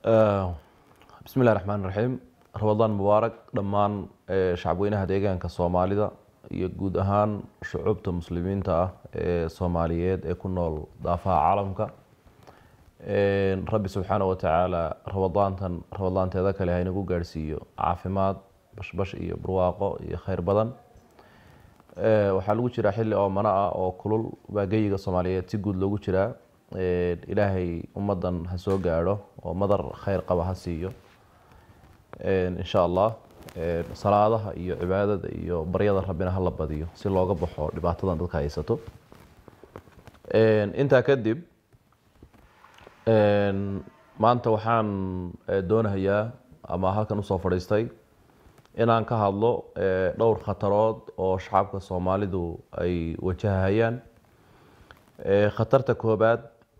bismi illahi raxmaan raxiim ramadaan mubaarak dhammaan shacabweynaha deegaanka soomaalida iyo guud ahaan shucuubta muslimiinta ah ee soomaaliyeed ee ku nool daafaha caalamka rabbi subxaana wa tacaala ramadaantan ramadaanteeda kale haynagu gaadhsiiyo caafimaad bashbash iyo barwaaqo iyo kheyr badan waxaa lagu jiraa xilli oo mano ah oo kulul baa geyiga soomaaliyeed si guud loogu jiraa ilaahay ummadan ha soo gaadho oo madar kheyr qaba ha siiyo insha allah salaadaha iyo cibaadada iyo baryada rabbina hala badiyo si looga baxo dhibaatadan dadka haysato intaa kadib maanta waxaan doonayaa ama halkan usoo fadhiistay inaan ka hadlo dhowr khatarood oo shacabka soomaalidu ay wajahayaan khatarta koobaad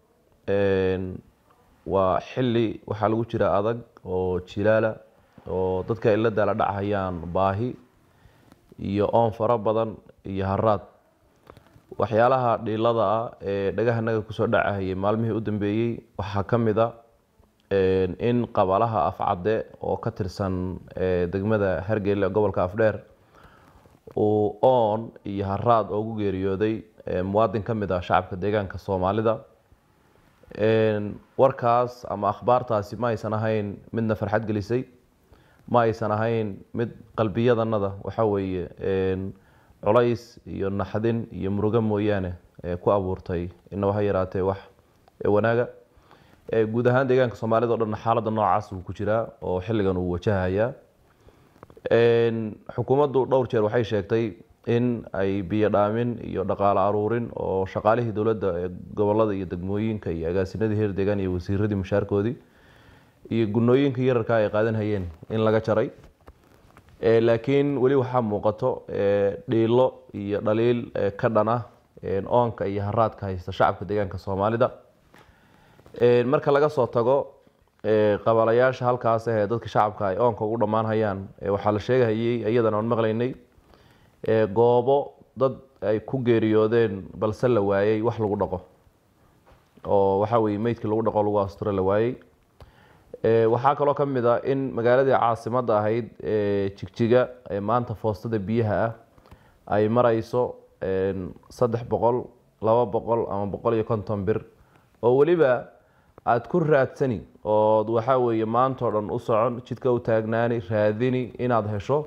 waa xilli waxaa lagu jira adag oo jilaala oo dadka ay la daala dhachayaan baahi iyo oon fara badan iyo haraad waxyaalaha dhiilada ah ee dhagahanaga kusoo dhacahayay maalmihii u dambeeyey waxaa ka mid a in qabalaha afcadde oo ka tirsan degmada hargeyla gobolka afdheer uu oon iyo haraad oogu geeriyooday muwaadin ka mid ah shacabka deegaanka soomaalida warkaas ama akhbaartaasi ma aysan ahayn midna farxad gelisay ma aysan ahayn mid qalbiyadanada waxa weeye culays iyo naxdin iyo murugo mooyaane ku abuurtay inaba ha yaraatee wax wanaaga guud ahaan deegaanka soomaalida o dhan xaaladda noocaas uu ku jiraa oo xilligan uu wajahayaa xukuumaddu dhowr jeer waxay sheegtay in ay biyo dhaamin iyo dhaqaale aruurin oo shaqaalihii dowladda ee gobolada iyo degmooyinka iyo agaasinadii heer deegaan iyo wasiiradii mushaarkoodii iyo gunooyinka yararka ay qaadanhayeen in laga jaray laakiin weli waxaa muuqato dhiilo iyo dhaliil ka dhana oonka iyo haraadka haysta shacabka deegaanka soomaalida marka laga soo tago qabalayaasha halkaas ahee dadka shacabka ay oonka ugu dhammaan hayaan waxaa la sheegahayey iyadan oon maqlaynay goobo dad ay ku geeriyoodeen balse la waayey wax lagu dhaqo oo waxaa weye meydkii lagu dhaqo lagu asturo la waayey waxaa kaloo ka mid a in magaaladii caasimadda ahayd jigjiga ee maanta foostada biyaha ah ay mareyso saddex boqol laba boqol ama boqol iyo konton bir oo weliba aada ku raadsani ood waxaa weeye maantao dhan u socon jidka u taagnaani raadini inaad hesho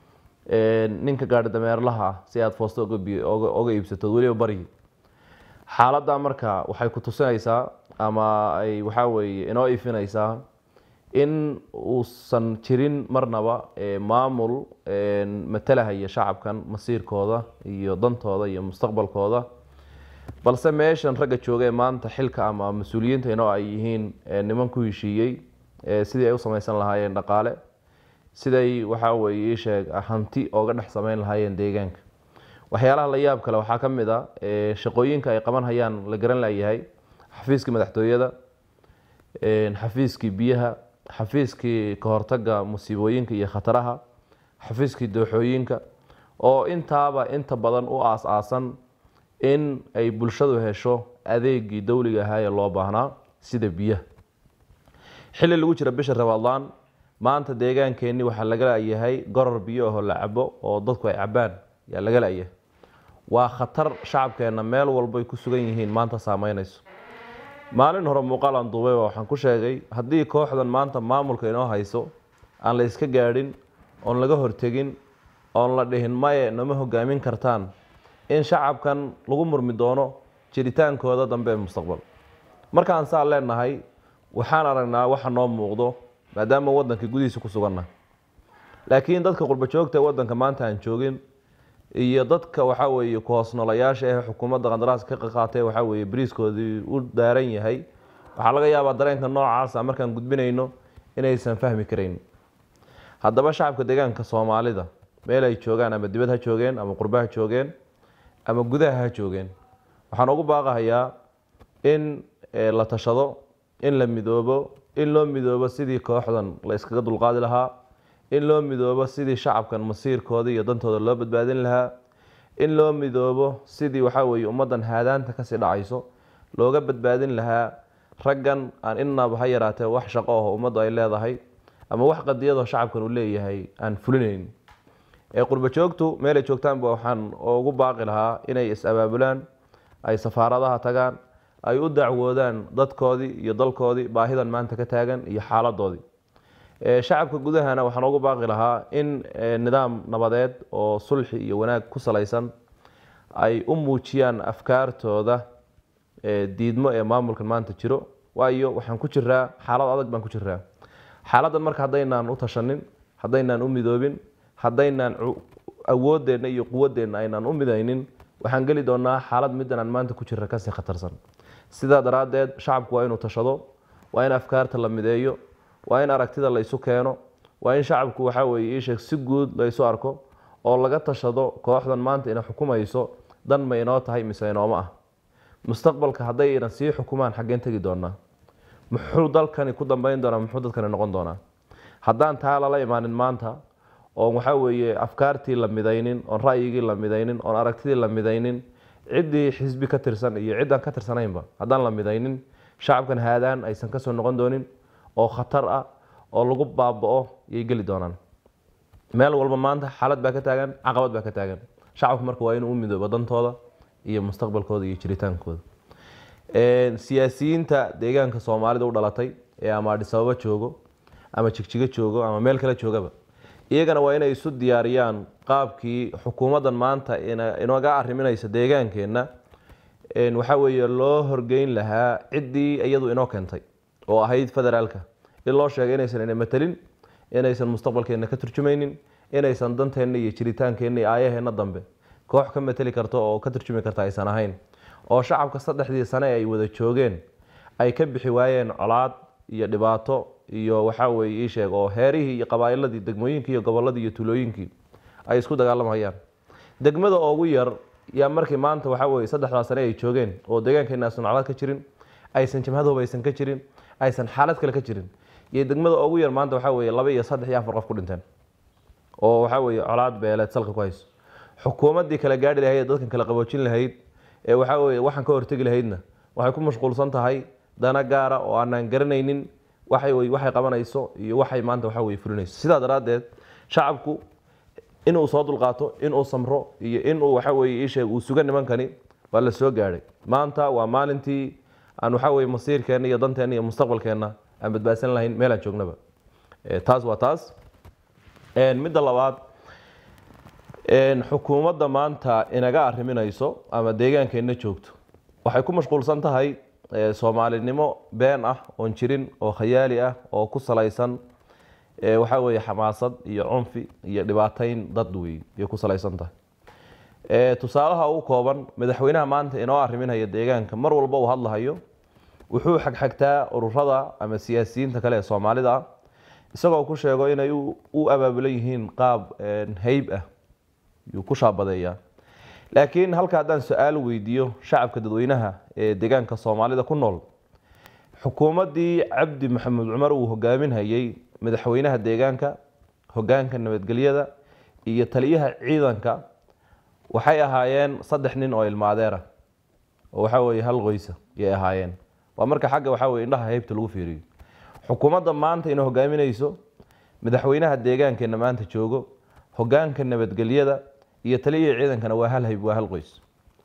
ninka gaari dameerlaha ah si aada foosta oga iibsatood weliba baryi xaaladda marka waxay ku tusinaysaa ama ay waxaa weeye inoo ifinaysaa in uusan jirin marnaba maamul matalahaya shacabkan masiirkooda iyo dantooda iyo mustaqbalkooda balse meeshan ragga jooga ee maanta xilka ama mas-uuliyiinta inoo ay yihiin niman ku heshiiyey sidii ay u samaysan lahaayeen dhaqaale siday waxaa weeye isheeg hanti ooga dhex sameyn lahaayeen deegaanka waxyaalaha la yaab kale waxaa ka mid a shaqooyinka ay qaban hayaan la garan layahay xafiiskii madaxtooyada xafiiskii biyaha xafiiskii kahortaga musiibooyinka iyo khataraha xafiiskii dooxooyinka oo intaaba inta badan u aas-aasan in ay bulshadu hesho adeegii dowliga ahaa ee loo baahnaa sida biyaha xilli lagu jira bisha ramadaan maanta deegaankeenni waxaa laga layahay goror biyo aho la cabo oo dadku ay cabaan yaa laga layahay waa khatar shacabkeenna meel walbay ku sugan yihiin maanta saameynayso maalin hore muuqaal aan duubay waxaan ku sheegay haddii kooxdan maanta maamulka inoo hayso aan la iska gaadhin oon laga hortegin oon la dhihin maye nama hogaamin kartaan in shacabkan lagu murmi doono jiritaankooda dambe ee mustaqbal markaan saa leenahay waxaan aragnaa waxa noo muuqdo maadaama waddanka gudihiisa ku suganna laakiin dadka qurba joogta waddanka maanta aan joogin iyo dadka waxaa weeye ku-hoosnoolayaasha ee xukuumadda qandaraaska ka qaatay waxaa weeye bariiskoodii u daaran yahay waxaa laga yaabaa dareenka noocaasa markaan gudbinayno inaysan fahmi karayn haddaba shacabka deegaanka soomaalida meel ay joogaan ama dibad ha joogeen ama qurba ha joogeen ama gudaha ha joogeen waxaan ugu baaqahayaa in la tashado in la midoobo in loo midoobo sidii kooxdan la iskaga dulqaadi lahaa in loo midoobo sidii shacabkan masiirkooda iyo dantooda loo badbaadin lahaa in loo midoobo sidii waxaa weeye ummaddan haadaanta kasii dhacayso looga badbaadin lahaa raggan aan inaba ha yaraatee wax shaqo aho ummaddu ay leedahay ama wax qadiyadoo shacabkan uu leeyahay aan fulinayn ee qurbo joogtu meelay joogtaanba waxaan ugu baaqi lahaa inay is-abaabulaan ay safaaradaha tagaan ay u dacwoodaan dadkoodii iyo dalkoodii baahidan maanta ka taagan iyo xaaladoodii shacabka gudahana waxaan ugu baaqi lahaa in nidaam nabadeed oo sulxi iyo wanaag ku salaysan ay u muujiyaan afkaartooda diidmo ee maamulkan maanta jiro waayo waxaan ku jiraa xaalad adag baan ku jiraa xaaladdan marka haddaynaan u tashanin haddaynaan u midoobin haddaynaan awoodeenna iyo quwadeenna aynaan u midaynin waxaan geli doonaa xaalad middan aan maanta ku jira kasii khatarsan sidaa daraaddeed shacabku waa inuu tashado waa in afkaarta la mideeyo waa in aragtida la isu keeno waa in shacabku waxaa weeye iisheeg si guud la isu arko oo laga tashado kooxdan maanta ina xukumayso dan ma inoo tahay mise inooma ah mustaqbalka hadday inan sii xukumaan xaggeen tegi doonaa muxuu dalkani ku dambeyn doonaa muxuu dadkani noqon doonaa haddaan taa lala imaanin maanta oon waxaa weeye afkaartii la midaynin oon ra'yigii la midaynin oon aragtidii la midaynin ciddii xisbi ka tirsan iyo ciddaan ka tirsanaynba haddaan la midaynin shacabkan haadaan aysan kasoo noqon doonin oo khatar ah oo lagu baaba-o yay geli doonaan meel walba maanta xaalad baa ka taagan caqabad baa ka taagan shacabku marka waa inuu u midoobo dantooda iyo mustaqbalkooda iyo jiritaankooda siyaasiyiinta deegaanka soomaalida u dhalatay ee ama adhisababo joogo ama jigjigo joogo ama meel kale joogaba iyagana waa inay isu diyaariyaan qaabkii xukuumaddan maanta inaga arriminaysa deegaankeenna waxaa weeye loo horgeyn lahaa ciddii iyadu inoo keentay oo ahayd federaalka in loo sheegay inaysan ina matelin inaysan mustaqbalkeenna ka turjumaynin inaysan danteenna iyo jiritaankeenna iyo aayaheenna dambe koox ka mateli karto oo ka turjumi karta aysan ahayn oo shacabka saddexdii sane ay wada joogeen ay ka bixi waayeen colaad iyo dhibaato iyo waxaa weeye ii sheeg oo heerihii iyo qabaa'iladii degmooyinkii iyo gobolladii iyo tulooyinkii ay isku dagaalamayaan degmada ugu yar yaa markii maanta waxaa weeye saddexdaa sane ay joogeen oo deegaankeena aysan colaad ka jirin aysan jamhadooba aysan ka jirin aysan xaalad kale ka jirin iyo degmada ugu yar maanta waxaa weeye laba iyo saddex iyo afar qof ku dhinteen oo waxaa weeye colaad beeleed salka ku hayso xukuumaddii kala gaadhi lahayd dadkan kala qaboojin lahayd ee waxaa weeye waxaan ka hortegi lahaydna waxay ku mashquulsan tahay dana gaara oo aanaan garanaynin waxay waxay qabanayso iyo waxay maanta waxaa weye fulinayso sidaa daraaddeed shacabku inuu soo dulqaato inuu samro iyo inuu waxaa weeye ii sheeg uu suga nimankani waa la soo gaadhay maanta waa maalintii aan waxaa weeye masiirkeenna iyo danteenna iyo mustaqbalkeenna aan badbaadsan lahayn meelaan joognaba taas waa taas midda labaad xukuumadda maanta inaga arriminayso ama deegaankeenna joogto waxay ku mashquulsan tahay soomaalinimo been ah oon jirin oo khayaali ah oo ku salaysan waxaa weeye xamaasad iyo cunfi iyo dhibaateyn dad wey ayay ku salaysan tahay tusaalaha ugu kooban madaxweynaha maanta inoo arriminaya deegaanka mar walba uu hadlahayo wuxuu xagxagtaa ururada ama siyaasiyiinta kale ee soomaalida ah isagoo ku sheego inay u abaabulan yihiin qaab heyb ah yuu ku shaabadeeyaa laakiin halka haddaan su-aal weydiiyo shacabka dadweynaha ee deegaanka soomaalida ku nool xukuumaddii cabdi maxamed cumar uu hogaaminhayey madaxweynaha deegaanka hogaanka nabadgelyada iyo taliyaha ciidanka waxay ahaayeen saddex nin oo ilmaadeera oo waxaa weeye hal qoysa yay ahaayeen waa marka xagga waxaa weye indhaha heybta lagu fiiriyo xukuumadda maanta ina hogaaminayso madaxweynaha deegaankeenna maanta joogo hogaanka nabadgelyada iyo taliyihii ciidankana waa hal hayb waa hal qoys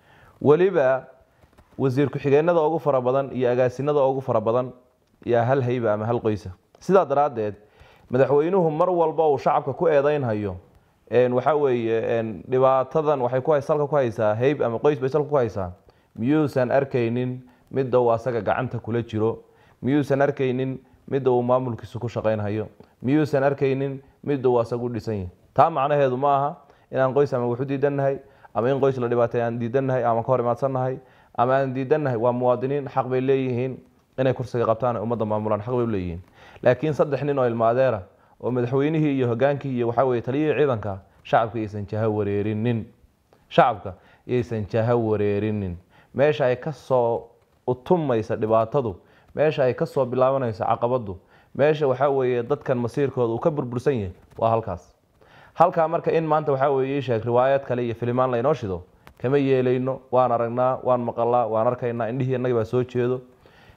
weliba wasiir ku-xigeenada ugu fara badan iyo agaasinada ugu fara badan yaa hal hayba ama hal qoysa sidaa daraaddeed madaxweynuhu mar walba uu shacabka ku eedeynhayo waxaa weeye dhibaatadan waxay ku salka ku haysaa heyb ama qoys bay salka ku haysaa miyuusan arkaynin midda uu asaga gacanta kula jiro miyuusan arkaynin midda uu maamulkiisu ku shaqaynhayo miyuusan arkaynin midda uu asagu dhisan yahay taa macnaheedu ma aha inaan qoys ama waxu diidannahay ama in qoys la dhibaatay aan diidannahay ama ka hor imaadsannahay ama aan diidannahay waa muwaadiniin xaq bay leeyihiin inay kursiga qabtaan ay ummadda maamulaan xaq bay leeyihiin laakiin saddex nin oo ilmaadeera oo madaxweynihii iyo hogaankii iyo waxaa weye taliyihii ciidanka shacabka iyaysan jaha wareerinin shacabka iyaysan jaha wareerinin meesha ay ka soo utumaysa dhibaatadu meesha ay ka soo bilaabanayso caqabadu meesha waxaa weeye dadkan masiirkooda uu ka burbursan yahay waa halkaas halkaa marka in maanta waxaa weye ii sheeg riwaayad kale iyo filimaan laynoo shido kama yeelayno waan aragnaa waan maqalaa waan arkaynaa indhihii innagii baa soo jeedo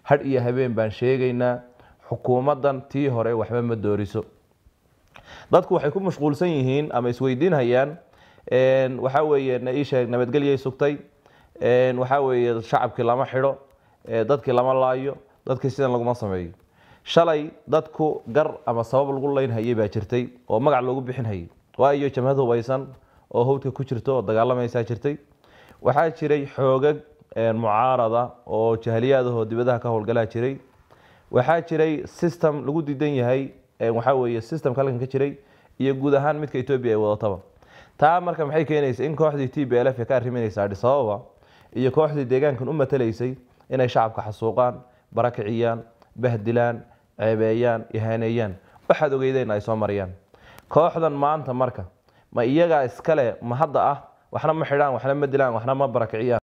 hadh iyo habeen baan sheegaynaa xukuumaddan tii hore waxba ma dooriso dadku waxay ku mashquulsan yihiin ama isweydiinhayaan waxaa weeye na ii sheeg nabadgelyay sugtay waxaa weeye shacabkii lama xidho dadkii lama laayo dadkii sidan laguma sameeyo shalay dadku gar ama sabab lagu leynhayay baa jirtay oo magac loogu bixin hayay waayo jamhad hubaysan oo hawdka ku jirto oo dagaalamaysaa jirtay waxaa jiray xoogag mucaarada oo jahliyaadahoo dibadaha ka howlgalaa jiray waxaa jiray system lagu diidan yahay waxaa weeye systemka halkan ka jiray iyo guud ahaan midka etoobiya ay wadataba taa marka maxay keenaysa in kooxdii t b l f ka arriminaysa adis ababa iyo kooxdii deegaankan u matalaysay inay shacabka xasuuqaan barakiciyaan bahdilaan ceebeeyaan ihaaneeyaan waxaad ogeydeen ay soo mariyaan kooxdan maanta marka ma iyagaa iskale ma hadda ah waxna ma xidhaan waxna ma dilaan waxna ma barakiciyaan